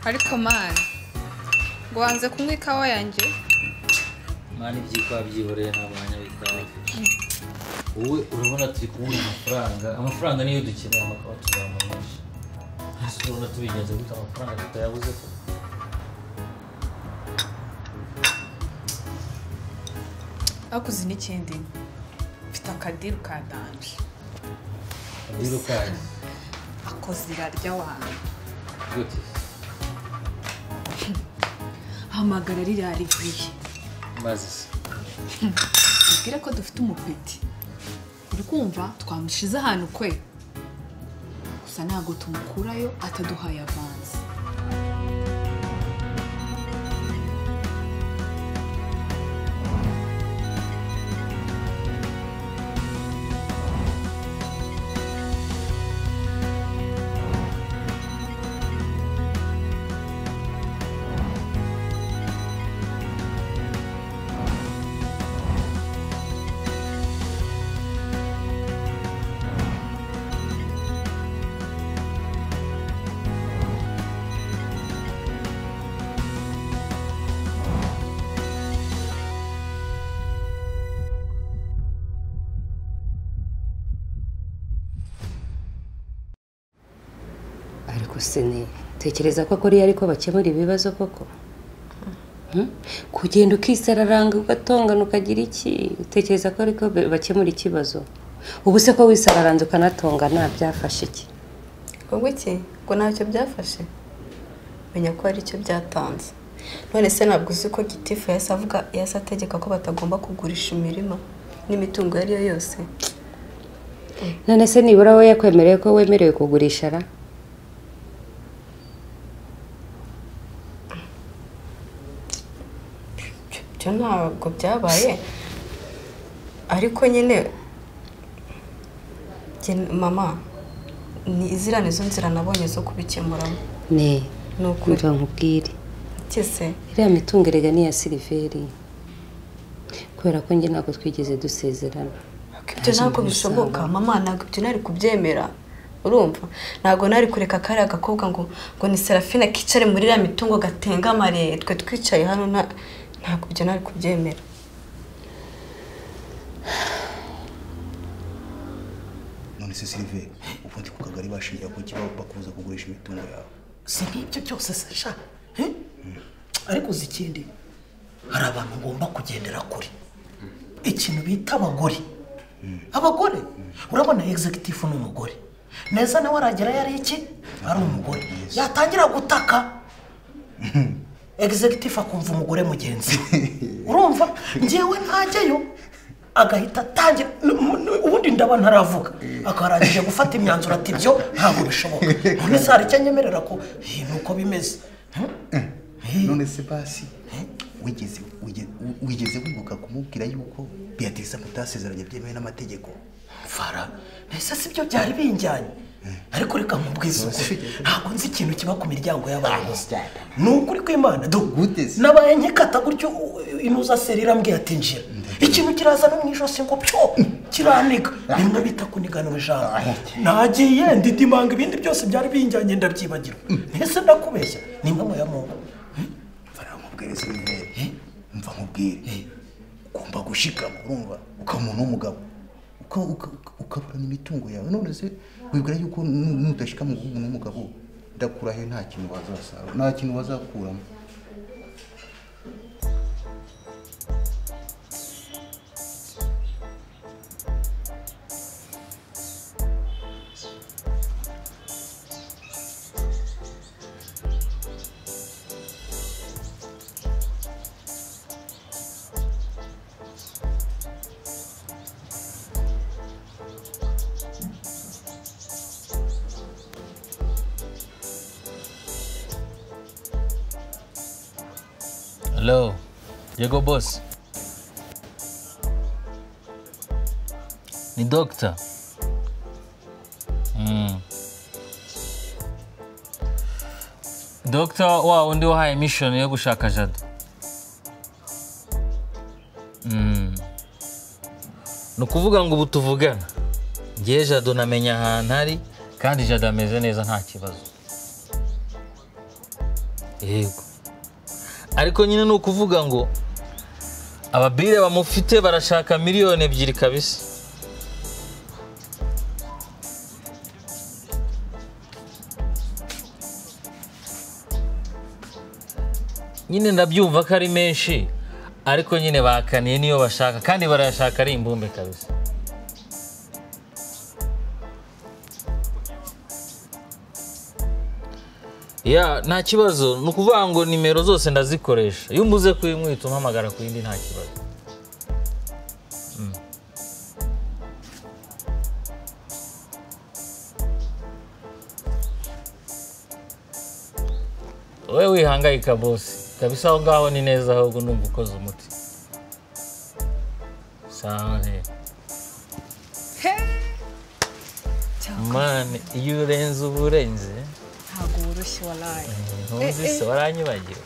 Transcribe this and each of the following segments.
arikoman wanze kunywa ikawa yanjye mwana ibyikwa byihoreye nta mwanya w'ikawa wowe urabona turi kubona amafaranga amafaranga niyo dukeneye amakaba tuzamura menshi ese urabona tubigenza gute amafaranga tutayabuze ko akuze n'ikindi mfite akadiru ka danje rero kandi akoze irarya wanjye gute hamagara ririya rivuye maze se tubwire ko dufite umupeti uri kumva twamushize ahantu kwe gusa ntabwo tumukurayo ataduhaye avanze ariko sini tekereza ko kuri ariko bakemura ibibazo koko Hmm? kugenda ukisararanga ugatongana ukagira iki utekereza ko ariko be- bakemura ikibazo ubu se ko wisararanze ukanatongana byafashe iki ubwo iki ngo ntacyo byafashe menya ko hari icyo byatanze none se ntabwo uzi ko gitifu yahise avuga yahise ategeka ko batagomba kugurisha imirima n'imitungo iyo ari yo yose none se nibura we yakwemereye ko wemerewe kugurisha ra Ibyo- ibyo ntabwo byabaye ariko nyine njye- mama ni iziriya nizo nzira nabonye zo kubikemuramo ne ni ukuri kumva nkubwire iki se iriya mitungo erega ni iya siliveri kubera ko njye ntabwo twigeze dusezerana ibyo ntabwo bishoboka mama ntabwo ibyo nari kubyemera urumva ntabgo nari kureka kariya gakobwa ngo ngo ni serafine kicare muri iriya mitungo gatengamare twe twicaye hano nta- ntabwo ibyo nari kubyemera none se sirive ubu ndi ku kagari bashingira ku kibaho bakubuza kugurisha imitungo yawe si nk'ibyo byose se sha he? ariko uzi ikindi hari abantu ngomba kugendera kure ikintu bita abagore abagore urabona egizegitifu ni umugore neza nawe aragera yari iki ari umugore yatangira gutaka egizegitifu akumva umugore mugenzi we urumva ngewe ntajyayo agahita atangira n- n- ubundi ndaba ntaravuga akarangije gufata imyanzuro ati byo ntabwo bishoboka none se hari icyo nyemerera ko "Hi, ni uko bimeze Hmm? Hi. none se basi wigeze wige- wigeze wibuka kumubwira yuko beatrice mutasezeranye byemewe n'amategeko mfara mbese si byo byari binjyanye ariko reka nkubwize ukuri ntabwo nzi ikintu kiba ku miryango y'abayobozi ni ukuri kw'imana do Gute se? nabaye nkikata gutyo u- u- inuza seri irambwira ati njira ikintu kiraza no mu ijosi ngo pyo kiraniga bimwe bita kuniganura ijambo nagiye ndidimanga ibindi byose byari binjyanye ndabyibagirwa mbese ndakubeshya ni impamo ya mungu mva nkubwire sirive mva nkubwire ugomba gushikama urumva ukamuntu w'umugabo uka- uka- uka- ukaburana imitungo yawe none se wibwira yuko nu- nudashikama umuntu w'umugabo ndakurahe nta kintu wazasarura nta kintu wazakuramo hello yego boss ni dogita dogita wa wundi wahaye mishoni yo gushaka jado ni ukuvuga ngo ubu tuvugana ngewe jado namenya ahantu ari kandi jado ameze neza nta kibazo yego ariko nyine ni ukuvuga ngo ababire bamufite barashaka miliyoni ebyiri kabisa nyine ndabyumva ko ari menshi ariko nyine bakaniye niyo bashaka kandi barayashaka ari imbumbe kabisa ya nta kibazo ni ukuvuga ngo nimero zose ndazikoresha iyo umbuze kuyimwita umpamagara ku yindi nta kibazo wowe wihangayika bose kabisa aho ngaho ni neza ahubwo ndumva ukoze umuti sawa rero mani iyo urenze uba urenze ntabwo woroshye waraye ntumvise waranyibagiwe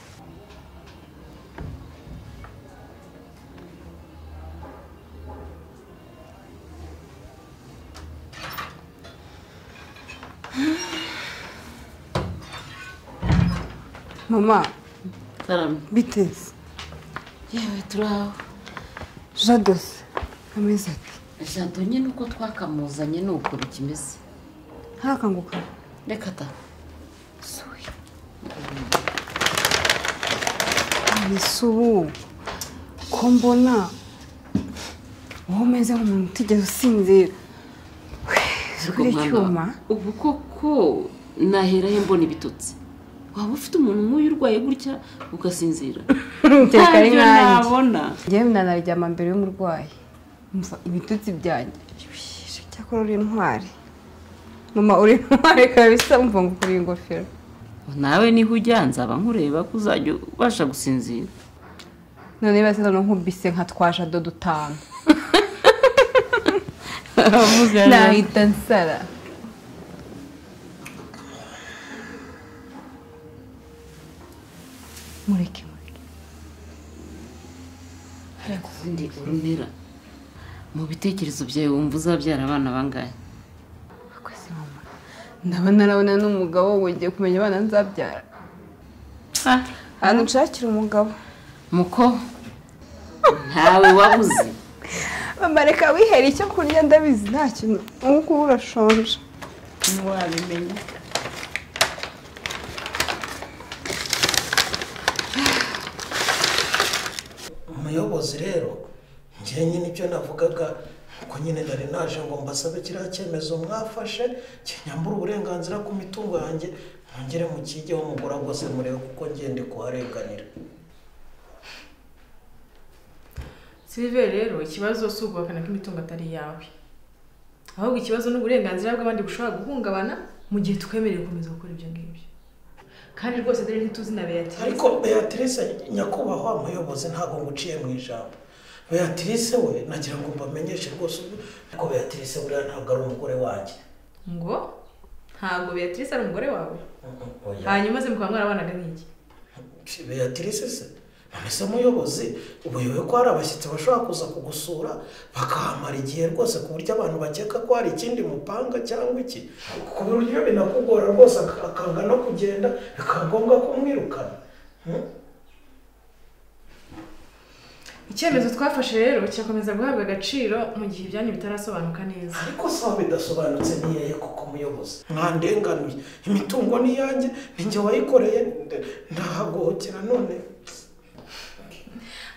mama Salamu. biteze yewe turaho jadose amezi ati jado nyine uko twakamuzanye ni ukuntu kimeze ntakanguka reka ta mbese ubu ko mbona wowe umeze nk'umuntu utigeze usinzira kuri icyuma ubu koko naherayo mbona ibitotsi waba ufite umuntu nk'uyu urwaye gutya ugasinzira Ukeka ari Ntabyo nkanjye. nabona njyewe nanaryama mbere y'umurwayi mva ibitutsi byanjye Bishyushye, cyakora uri intwari mama uri intwari kabisa mva ngo ukora ingofero nawe niho ujya nzaba nkureba ko uzajya ubasha gusinzira none niba se noneho nkubise nka twa jado dutanu nahita nsara mureke mureke undi urumera mu bitekerezo byawe wumva uzabyara abana bangahe akoze mama ndaba narabona n'umugabo we ngiye kumenya abana nzabyara Ah, ahantu nshakira umugabo muko ntawe wabuze mama reka wihera icyo kurya ndabizi nta kintu ubu kuba urashonje ntiwabimenya umuyobozi rero njyewe nyine icyo navugaga ko nyine nari naje ngo mbasabe kiriya cyemezo mwafashe kinyambura uburenganzira ku mitungo yanjye mwongere mukigeho mugura rwose murebe kuko ngende kuharenganira Silver rero ikibazo si ukubakana kw'imitungo atari iyawe ahubwo ikibazo ni uburenganzira bw'abandi bushobora guhungabana mu gihe twemerewe gukomeza gukora ibyo ngibyo kandi rwose dore ntituzi na Beatrice ariko beatrice nyakubahwa umuyobozi ntabwo nguciye mu ijambo beatrice we nagira ngo mbamenyeshe rwose ubu- ariko beatrice buriya ntabwo ari umugore wanjye ngo ntabwo Beatrice ari umugore wawe Oya. hanyuma se mukaba mwarabanaga n'iki beatrice se none se umuyobozi ubuyobe ko hari abashyitsi bashobora kuza kugusura bakahamara igihe rwose ku buryo abantu bakeka ko hari ikindi mupanga cyangwa iki ku buryo binakugora rwose ak- akanga no kugenda bikaba ngombwa kumwirukana icyemezo twafashe rero kirakomeza guhabwa agaciro mu gihe ibyanyu bitarasobanuka neza ariko saba bidasobanutse niyaye kuko umuyobozi mwandenganuye imitungo ni iyanjye ninjye wayikoreye nde- ndahagohokera none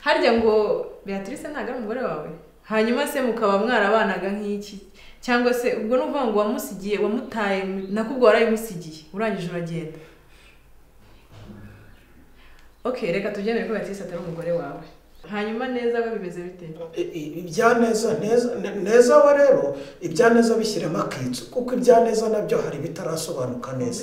harya ngo Beatrice ntabwo ari umugore wawe hanyuma se mukaba mwarabanaga nk'iki cyangwa se ubwo ni ukuvuga ngo wamusigiye wamutaye nakubwo warayimusigiye urangije uragenda ok reka tubyemere ko Beatrice atari umugore wawe hanyuma neza we bimeze bite I- i- ibyaneza neza ne- neza we rero ibyaneza bishyiremo akitso kuko ibyaneza nabyo hari bitarasobanuka neza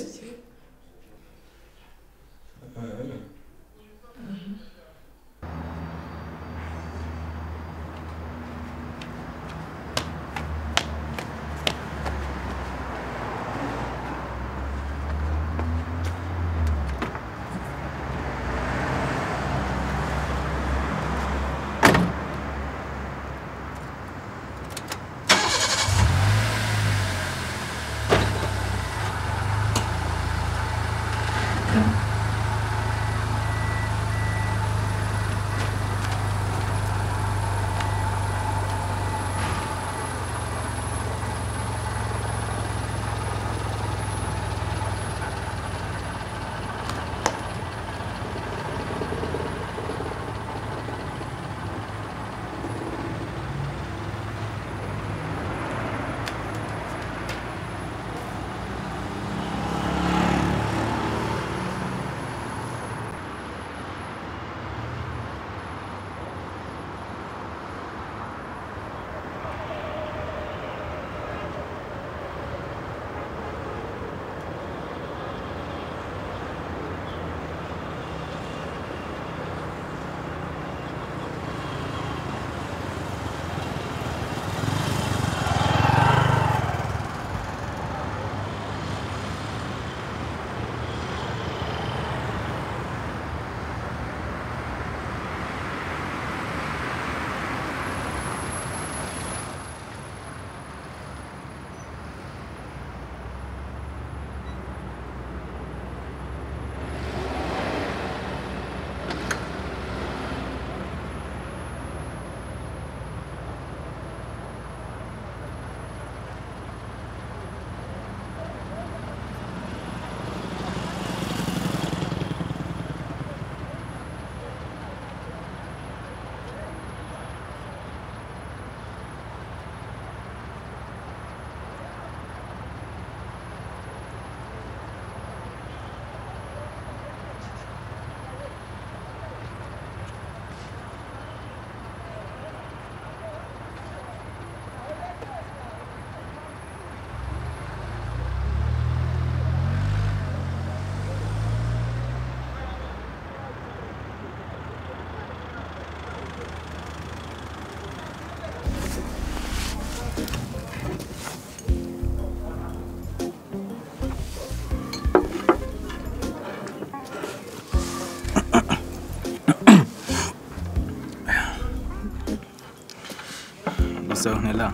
gusa nkera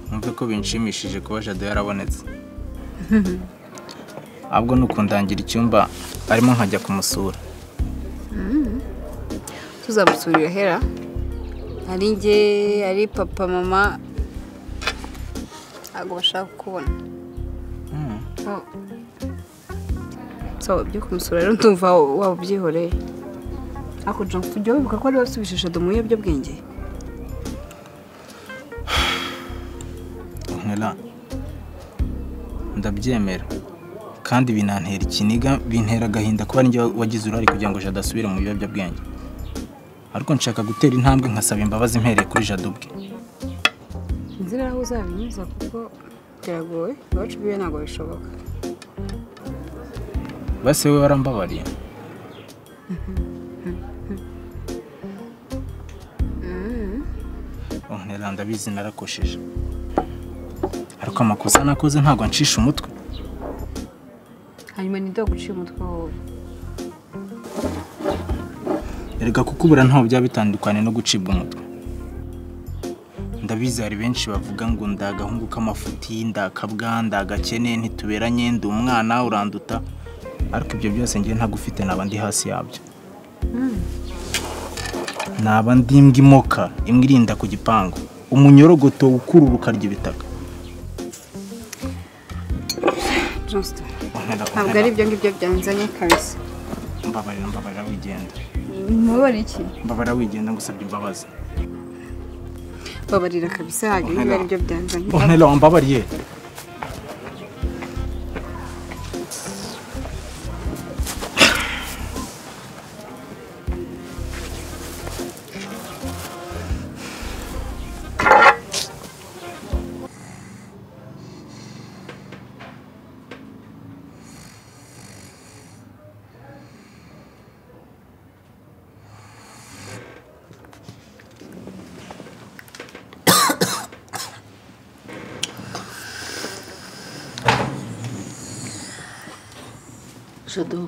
numve ko binshimishije kuba jado yarabonetse ahubwo ni ukundangira icyumba arimo nkajya kumusura tuzamusurira hera ari njye ari papa mama ntabwo bashaka kukubona Oh. so byo kumusura rero ndumva waba ubyihoreye ariko John tujya wibuka ko ari we wasubishije Adam mu biyobyabwenge nkera ndabyemera kandi binantera ikiniga bintera agahinda kuba njye wagize uruhare kugira ngo jado asubire mu biyobyabwenge ariko nshaka gutera intambwe nkasaba imbabazi mpereye kuri jado ubwe inzira aho uzabinyuza kuko biragoye iwacu biwe ntabwo bishoboka base we warambabariye nkera ndabizi narakosheje ariko amakosa nakoze ntabwo nshisha umutwe hanyuma ntidoga uciye umutwe wowe erega kukubura ntaho byaba bitandukanye no gucibwa umutwe ndabizi hari benshi bavuga ngo ndagahungu k'amafuti ndakabwa ndagakene ntituberanye ndi umwana uranduta ariko ibyo byose ngiye ntagufite naba ndi hasi yabyo naba ndi imbwa imoka imwe irinda ku gipangu umunyorogoto ukurura ukarya ibitaka Johnston Nkera, ntabwo ari ibyo ngibyo byanzanye kabisa mbabarira mbabarira wigenda mubabara iki mbabarira wigenda ngusabye imbabazi babarira kabisa ntabwo ibi ari byo byanzanye nkera wambabariye jado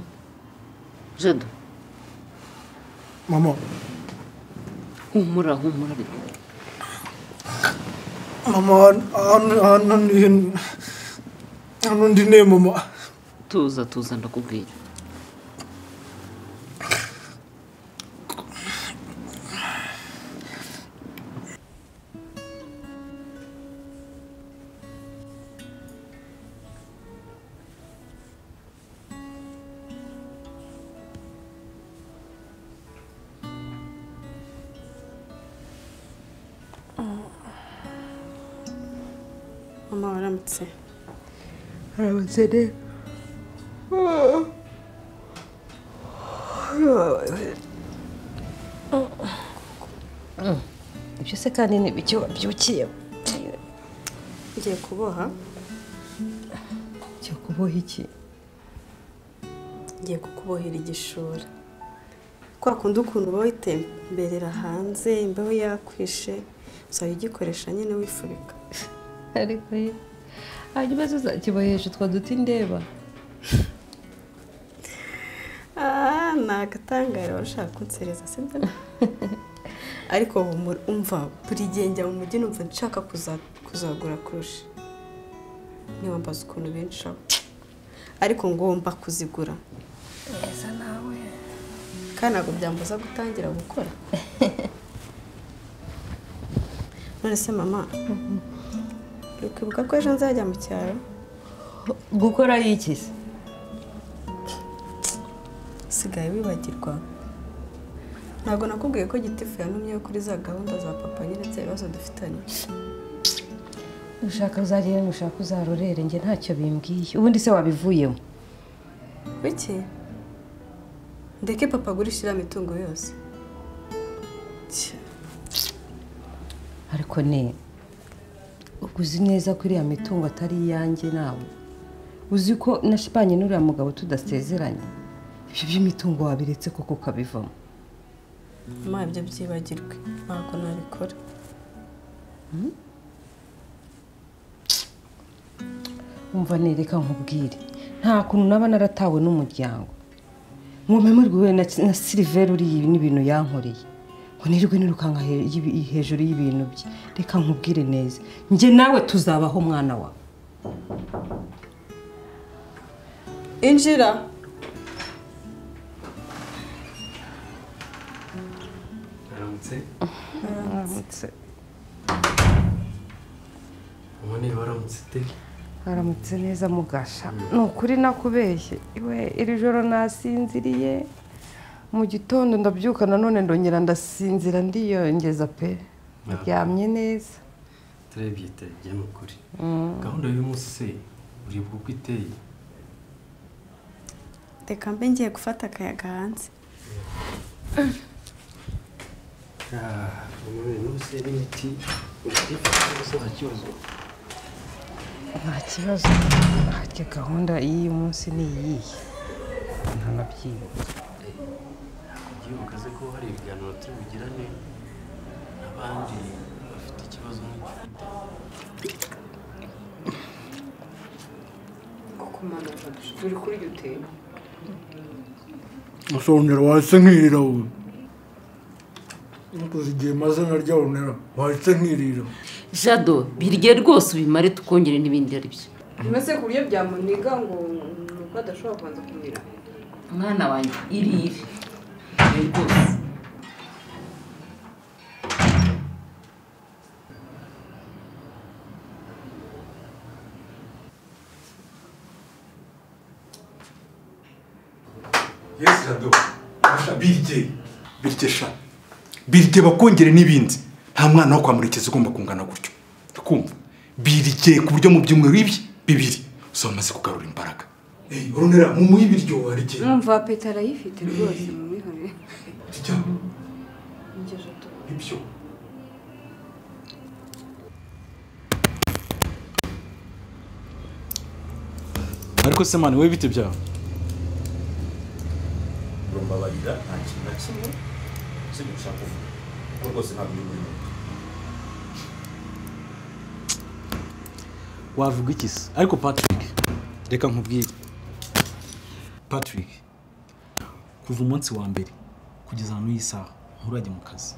jado mama humura humura ariko. mama ahantu ahantu ni- ahantu ndi ne mama tuza tuza ndakubwira mama waramutse aramutse rero ibyo se kandi ni ibiki wabyukiye ngiye kuboha cyo kuboha iki ngiye kukubohera igishura kwa kundi ukuntu uba witemberera hanze imbeho yakwishe uzajya ugikoresha nyine wifubika ariko ye hanyuma zo uzakibohesha utwo duti ndeba Ah, ni agatangara wari ushaka kunsereza sibyo ariko humura, umva buri gihe njya mu mujyi numva nshaka kuza- kuzagura kurusha niba mbaza ukuntu benshi abo ariko ngomba kuzigura neza nawe kandi ntabwo byambuza gutangira gukora none se mama ukwibuka ko ejo nzajya mu cyaro gukora iki se usigaye wibagirwa ntabwo nakubwiye ko gitifu yantumyeho kuri za gahunda za papa nyine bya bibazo dufitanye ushaka uzagire ushaka uzarorere njye ntacyo bimbwiye ubundi se wabivuyemo biki ndeke papa agurishira imitungo yose Tya, ariko ne ubwo uzi neza ko iriya mitungo atari iyanjye nawe uzi ko nashipanye n'uriya mugabo tudasezeranye ibyo by'imitungo wabiretse koko ukabivamo mama ibyo byibagirwe ntabwo nabikora umva nereka nkubwire nta kuntu naba naratawe n'umuryango ngo mpemurwe na na siliveri uriya n'ibintu yankoreye ngo nirirwe nirukanka he- y'ibi- hejuru y'ibintu bye reka nkubwire neza njye nawe tuzabaho mwana wawe injira aramutse umubone waramutse ute haramutse neza mugasha ni ukuri nakubeshye iwe iri joro nasinziriye mu gitondo ndabyuka nanone ndongera ndasinzira ndiyongeza pe ndaryamye neza turebye itagiye ni ukuri Mm. gahunda y'uyu munsi se ureba uko iteye reka mbe ngiye gufata akayaga hanze umuntu n'ubuse n'imiti uri kuyifata rwose nta kibazo nta kibazo harya gahunda y'uyu munsi ni iyihe ntanabyibuka igihe ukaze ko hari ibiganiro turi bugirane n'abandi bafite ikibazo nk'icyo turi kuri yuteri musongera wahise nkirira we nukuze igihe maze narya bonera wahise nkirira jado birye rwose ubimare tukongere n'ibindi ari byo mbese ku buryo byamuniga ngo ni uko adashobora kubanza kumira mwana wanjye irire irire rwose yesi rado sha birye birye sha birye bakongere n'ibindi nta mwana wo kwa murekezi ugomba kungana gutyo kumva birye ku buryo mu byumweru ibi bibiri uzaba umaze kugarura imbaraga eyi urunera mu muhe ibiryo warye numva peta arayifite rwose mu mihore ibyo ariko se mani wowe bite byawe urumbabarira nta kintu na kimwe usibye gushaka kuvuga kuko rwose ntabwo uri buri muntu wavuga iki se ariko patrick reka nkubwire patrick kuva umunsi wa mbere kugeza hano iyi saha nturajya mu kazi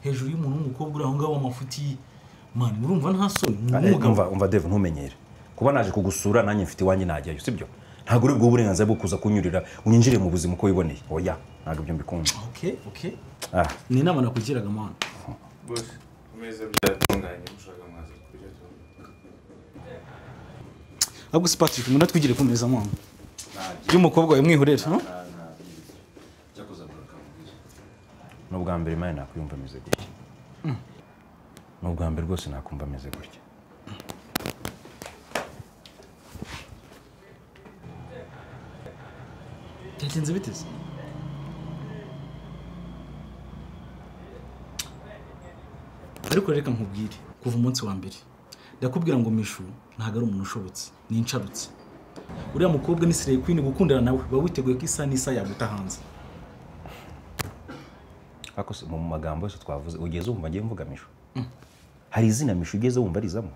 hejuru y'umuntu w'umukobwa uri aho ngaho w'amafuti ye mani urumva nta soni ni Eh, umugabo umva umva deve ntumenyere kuba naje kugusura nanjye mfite iwanjye najyayo sibyo ntabwo uri bwo burenganzira bwo kuza kunyurira unyinjire mu buzima uko wiboneye oya ntabwo ibyo mbikunda okay okay ah ni inama nakugiraga mani bose ameza byatunganye mushaka mwaza kurya ahubwo si patrick ngo natwigire ku meza mwana y'umukobwa we mwihorera ha? n'ubwa mbere imana nakwiyumva ameze gutya Mm. n'ubwa mbere rwose nakumva ameze gutya byagenze bite se ariko reka nkubwire kuva umunsi wa mbere ndakubwira ngo mishu ntabwo ari umuntu ushobotse ni insharutse uriya mukobwa ni sireye kwini gukundana nawe uba witeguye ko isa n'isa yaguta hanze ariko se mu magambo yose twavuze ugeze wumva ngiye mvuga mishu Mm. hari izina mishu ugeze wumva rizamo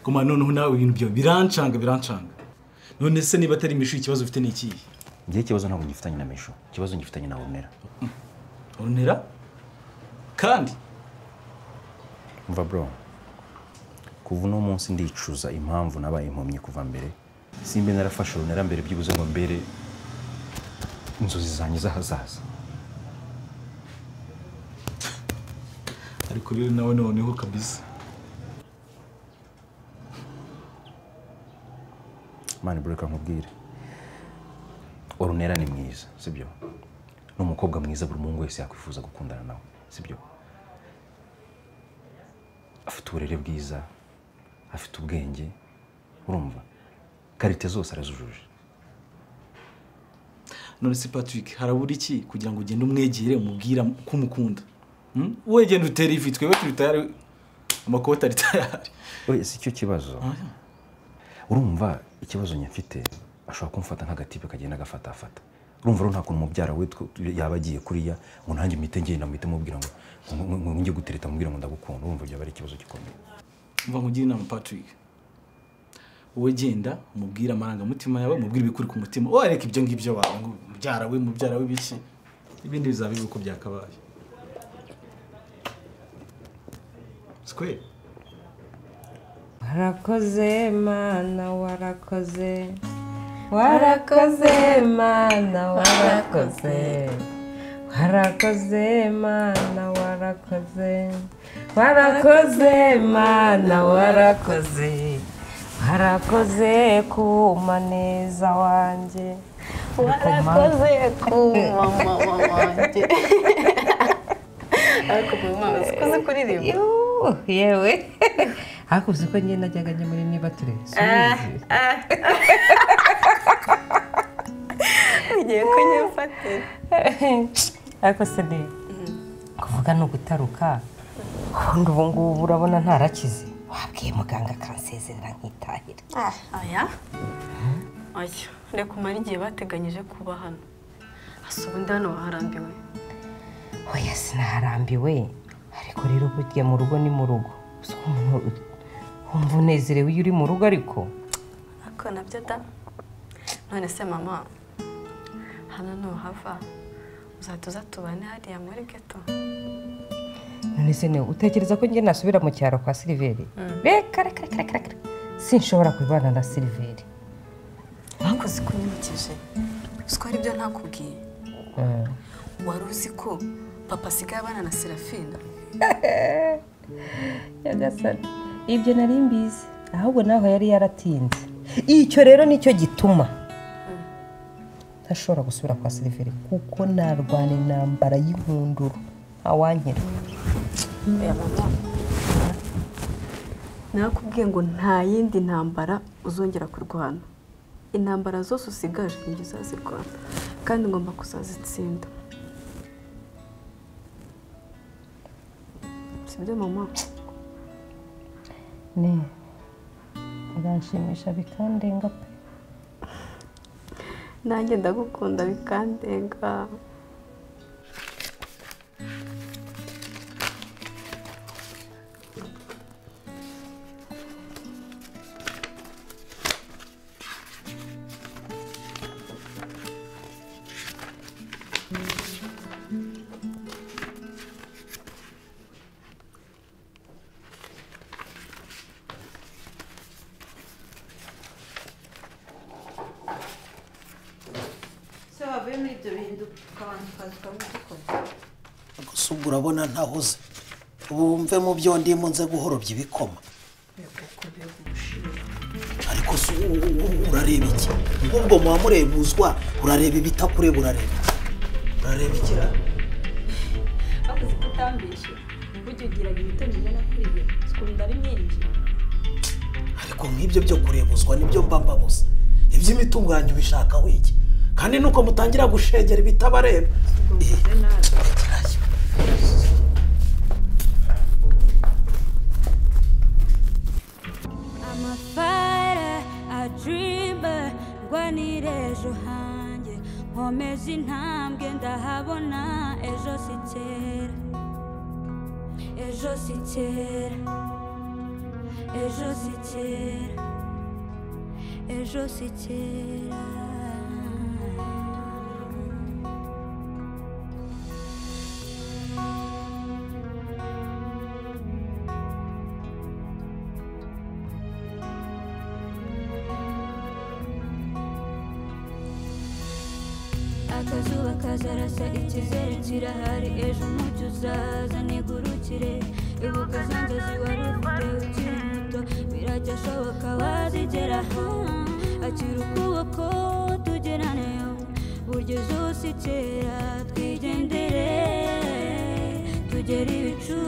kuma noneho nawe ibintu byawe birancanga birancanga none se niba atari mishu ikibazo ufite ni ikihe njye ikibazo ntabwo ngifitanye na mishu ikibazo ngifitanye na rumera urunera kandi umva bro kuva uno munsi ndicuza impamvu nabaye impumyi kuva mbere simbe narafashe urunera mbere byibuze ngo mbere inzozi zanjye z'ahazaza ariko rero nawe noneho kabisa mani bro reka nkubwire urunera ni mwiza sibyo ni umukobwa mwiza buri muhungu wese yakwifuza gukundana nawe sibyo afite uburere bwiza afite ubwenge urumva karite zose arazujuje none se patrick harabura iki kugira ngo ugende umwegere umubwira ko umukunda Hmm? wowe genda utere ivi twebwe turi tayari amakoti ari tayari oya si cyo kibazo urumva ikibazo nyafite ashobora kumfata nk'agatipe kagenda agafatafata urumva rero nta kuntu umubyara we tw- yaba agiye kuriya ngo nanjye mpite ngenda mpite mubwira ngo ngo- ngo ngo njye gutereta mubwira ngo ndagukunda urumva byaba ari ikibazo gikomeye mva nkugira inama patrick wowe genda umubwire amarangamutima yawe umubwire ibikuri ku mutima wowe areka ibyo ngibyo wawe ngo mubyara we mubyara we biki ibindi bizaba bibi uko byakabaye sikweri warakoze mana warakoze warakoze mana warakoze warakoze mana warakoze warakoze mana warakoze warakoze kuma neza wanjye warakoze kuma mama wanjye ariko ubu mama sikuzi kuririmba Yuh, yewe ariko uzi ko njye najyaga njya muri niba turezi ugiye kunyifatira ariko se ni kuvuga ni ugutaruka ubundi ubu ngubu urabona ntarakize wabwiye muganga akansezerera nkitahira aya aya reka umare igihe bateganyije kuba hano hasi ubundi hano waharambiwe oya sinaharambiwe ariko rero burya mu rugo ni mu rugo Uzi ko umuntu wumva unezerewe iyo uri mu rugo ariko ariko nabyo da none se mama hano nuhava uzajya uza tubane hariya muri geto none se ni utekereza ko njye nasubira mu cyaro kwa siliveri reka reka reka reka reka sinshobora kubana na siliveri ariko zikunyibukije uzi ko hari ibyo ntakubwiye Mm. wari uzi ko papa asigaye abana na serafina nyagasani ibyo nari mbizi ahubwo naho yari yaratinze icyo rero nicyo gituma ntashobora gusubira kwa siliveri kuko narwana intambara y'inkunduru ntawankira Oya mama nakubwiye ngo nta yindi ntambara uzongera kurwana intambara zose usigaje nibyo uzazirwana kandi ngomba kuzazitsinda sibyo mama ni uranshimisha bikandenga pe nanjye ndagukunda bikandenga se wavuye muri ibyo bintu abantu ukaza ukabona udukora gusa ubwo urabona ntahuze wumve mu byo ndimo nze guhorobya ibikoma ariko se u- u- u- urareba iki ubwo muba murebuzwa urareba ibitakureba urareba iki? urareba iki ra? bakoze kutambisha burya ugiraga imitungo igana kuri iyo ukunda ari myinshi ariko nk'ibyo byo kurebuzwa nibyo mba mbabuze iby'imitungo yanjye ubishaka wiki kandi nuko mutangira gushegera ibitabareba ubwo nabi I'm a fighter, a dreamer, ndwanira ejo hanjye nkomeza intambwe ndahabona ejo si kera ejo si kera ejo si kera ejo si kera akazuba kazarasa ikizere kirahari ejo umucyo uzaza nigurukire ibuka za nzozi wari ufite ukiri muto birajya ashoboka wazigeraho akira ukuboko tugeraneyo burya izuba si kera twigendere tugere ibicu